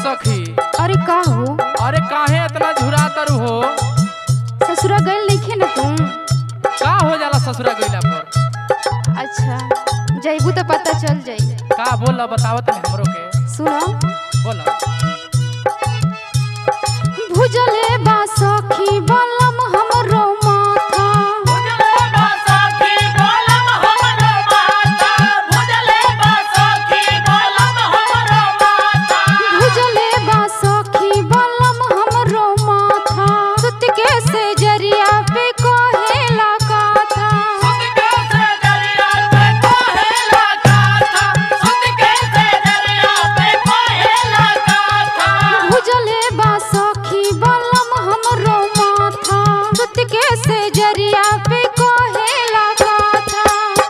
सखी अरे का हो अरे काहे इतना झुरा तरु हो ससुरा गइल नइखे न तुम का हो जाला ससुरा गइला पर अच्छा जइबू तो पता चल जाई का बोल बतावत है हमरो के सुनो बोल भुजले बा सखी बलम हमरो माथा भुजले बा सखी बलम हमरो माथा सुत के से जरिया पे कोहेला काथा भुजले बा सखी बलम हमरो माथा सुत के से जरिया पे कोहेला काथा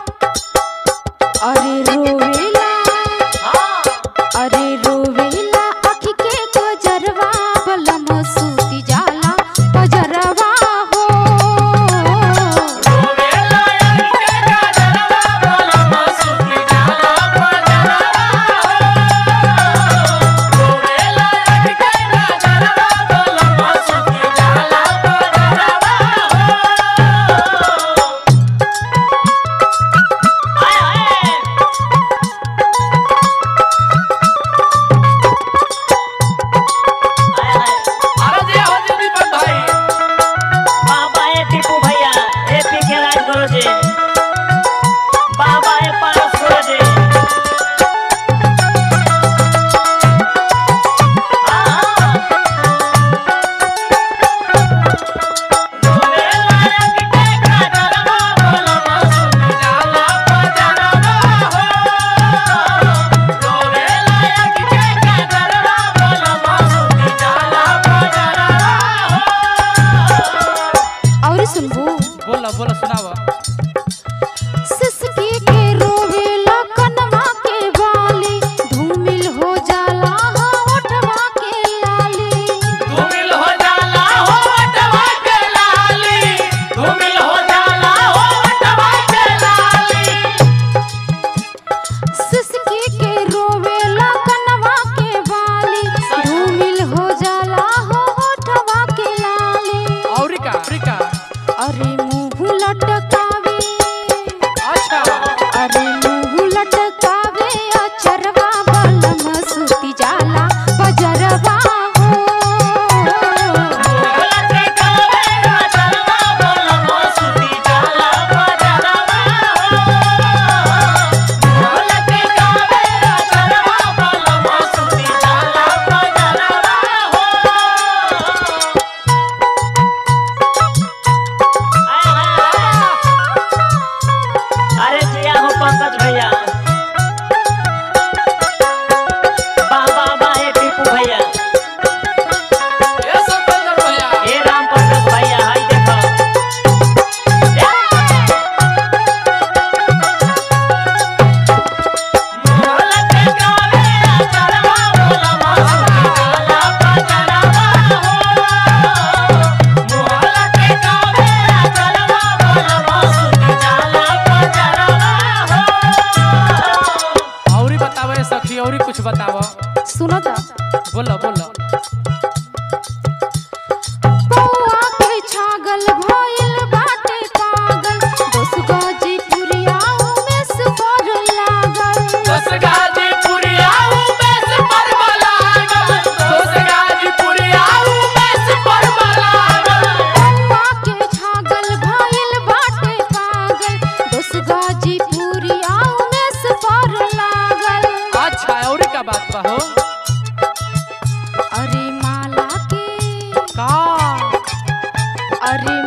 अरे रोवेला अरे रोवेला अखी के कजरवा बलम सूती जाला पजरवा हो अरे जे हो जे दीपक भाई बाबा ए टीपू भैया ए पी के राज गुरु जी बाबा ए पारस गुरु जी और सुनबू बोल बोल सुनावा सिसकी के रोवेला कनवा के बाली धूमिल हो जाला हाँ ओठवा के लाली धूमिल हो जाला हो वटवा के लाली धूमिल हो जाला हो वटवा के लाली सिसकी के रोवेला कनवा के बाली धूमिल हो जाला हो ओठवा के लाली औरी का औरी का अरे मुंह लटकावे अच्छा अरे मुंह लटकावे अचरवा बलम सूती जाला बजरवा हो अरे जिया हो पंकज भैया बाबा बा ए टीपू भैया ये संतोष भैया ए राम पंकज भैया हाय देखो औरी बतावे सखी औरी कुछ बतावा सुनो तो बोल बोल पौआ के छागल भइल बाटे पागल दस गाजी पुरिया में सुपर लागल दस गाजी पुरियाऊ में से परवा लागल दस गाजी पुरियाऊ में से परवा लागल पौआ के छागल भइल बाटे पागल दस गाजी पुरिया में सुपर लागल अच्छा औरी का बात बा हो अरे माला के का अरे